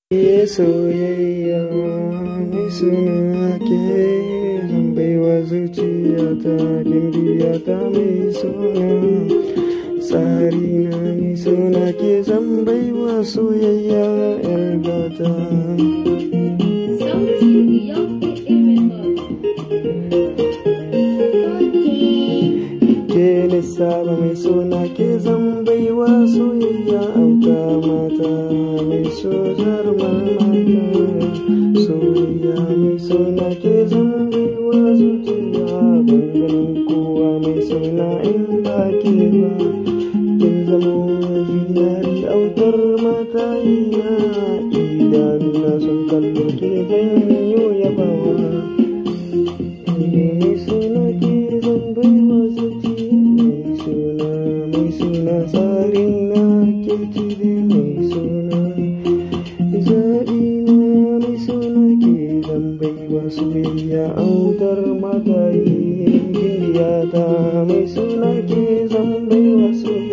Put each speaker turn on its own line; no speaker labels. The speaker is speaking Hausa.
Ke soyayya mai suna ke zan baiwa zuciyata gimbiyata mai suna tsari na mai suna ke zan baiwa soyayya yar gata.
Sauti Young
Ke lissaba mai suna ke zan baiwa soyayya auta mata mai sojar mata soyayya mai suna ke zan baiwa zuciya ganin kowa mai suna in ba ke ba kin zamo zinari autar mata ina idanuna sun kallo ke zan yi yabawa mai suna ke zan baiwa zuciya mai suna mai suna tsarin na ke cire mai suna zaɓi na mai suna ke zan baiwa soyayya autar mata yi ta mai suna ke zan baiwa soyayya